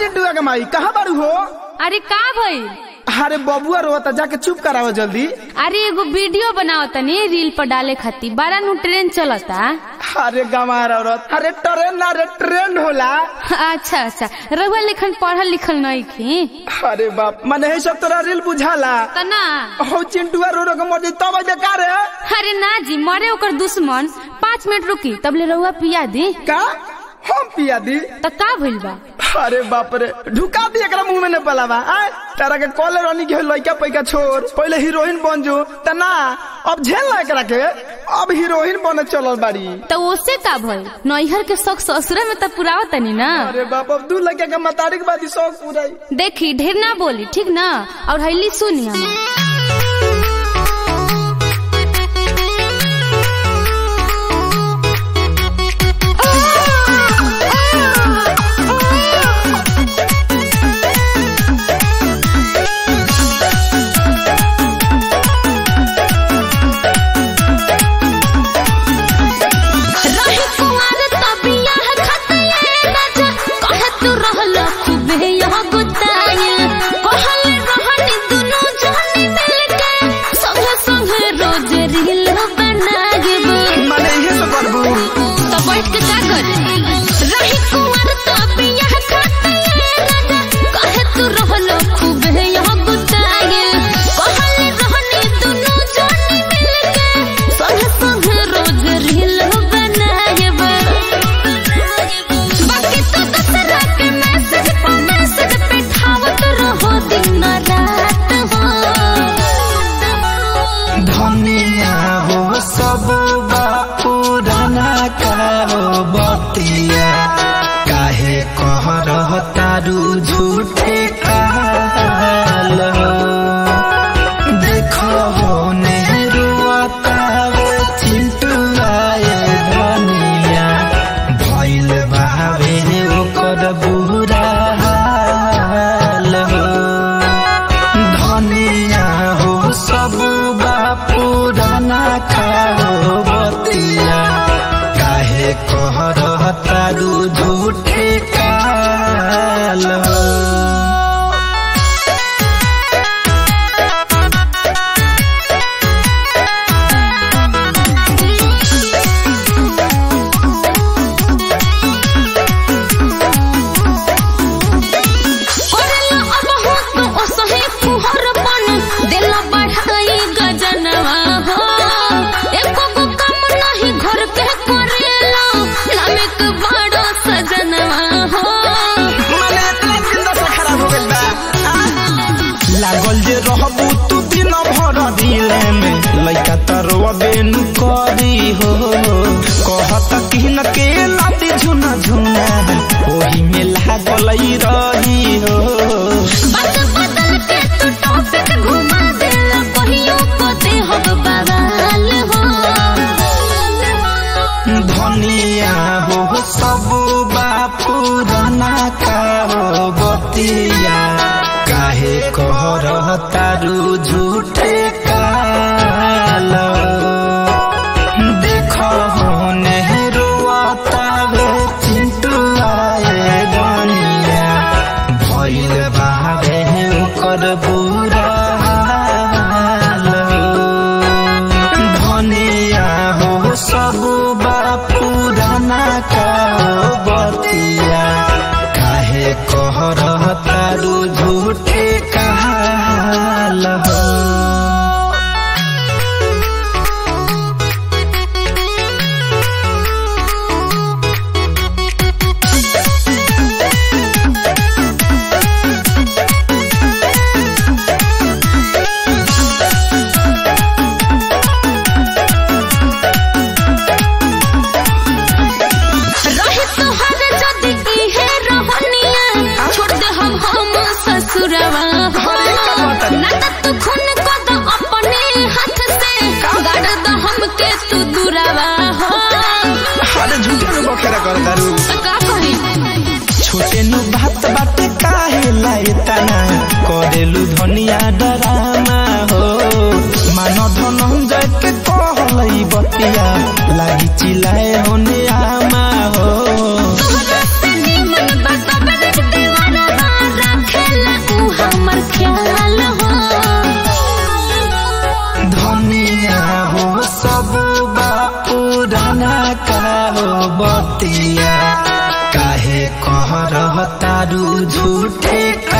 चिंटुआ के माई कहाँ बारू हो अरे का भइल अरे बबुआ रोता जाके चुप कराओ जल्दी अरे एगो वीडियो बनाओ तनी रील पर डाले खातिर बारह नु ट्रेन चलता अरे गंवार औरत अरे ट्रेन ना रे ट्रेंड होला अच्छा अच्छा रहुआ लिखन पढ़ल लिखल नहीं थी अरे बाप मने है सब तोरा रील बुझाला तना हो चिंटुआ रो रो के मर जाई तब बेकार है अरे ना जी मरे ओकर दुश्मन पाँच मिनट रुकी तब ले रहुआ पिया दी का हम पिया दी त का भइल बा अरे बाप रे ढुका दी एकरा मुंह में ने पलावा आय तारा के कॉलर रानी के लइका पैका छोड़ पहले हीरोइन बन जो त ना अब झेल ना एकरा के अब हीरोइन बने चलल बाड़ी त ओसे का भइल नैहर के शौक ससुरा में त पुरावा तनी ना अरे बाप अब दू लड़का के मतारिक बादी शौक पूराई देखी ढेर ना बोली ठीक ना और हैली सुनिया रही कुंवर तबिया खतिए राजा कहे तू रहल खूबे यह गुताए कहल रहनी दुनु जानी मिलके संगे संगे रोज रील बनागे माने ये सब करबू तो बैठ के का कर रही कुंवर तबिया खतिए राजा कहे तू रहल खूबे यह गुताए कहल रहनी दुनु जानी मिलके संगे संगे रोज रील बनागे बाकी तो दसरा के मैसेज पर मैसेज पे ठावत रहो दिन रात हो धनिया हो सब पुराना कारो बतिया काहे कह रह तारू झूठे काल देखो हो नेहरुआता चिंटू आए धनिया भइल बावे ओकर बुरा हाल हो धनिया हो सब पुराना खाओ बतिया काहे कह रह तारू झूठे काल हो करला अब हो तो ओसहे फुहर बन देला बढ़ाई गजनवा हो एको गो काम नहीं घर के करेला लामिक बड़ो सजनवा हो माने इतना जिंदा से खराब हो गइल बा लागल जे रहबू तू दिन भर दिले में लइका तरवा बेन करी हो कहत कि न के लाती झुना झुना ओही में लागल रही हो बात बदल के तू टॉपिक घुमा देला कहियो को दे हो बवाल हो धनिया हो सब पुराना का हो बतिया काहे कह रह तारू झूठे काल देखो हो नेहरुआता वे चिंटू आए गनिया भइल बावे ओकर बुरा हाल धनिया हो सब पुराना का बतिया काहे कह रह तारू झूठे काल हो रही तोहर जदी इहे रहनिया छोड़ दे हम हम ससुरवा हो ना त तू खून को दो अपने हाथ से गाड़ दो हमके तू दुरावा हो अरे झूठे में बखेरा कर दारू त का करी छोटे नु बात बात काहे लाई तना करेलु धनिया डरामा हो मान धनंजय के कहलई बतिया लागी चिल्लाए होने आमा हो तोहरा से निमन बात बड़े दीवाना बा बतिया काहे कह रहतारू झूठे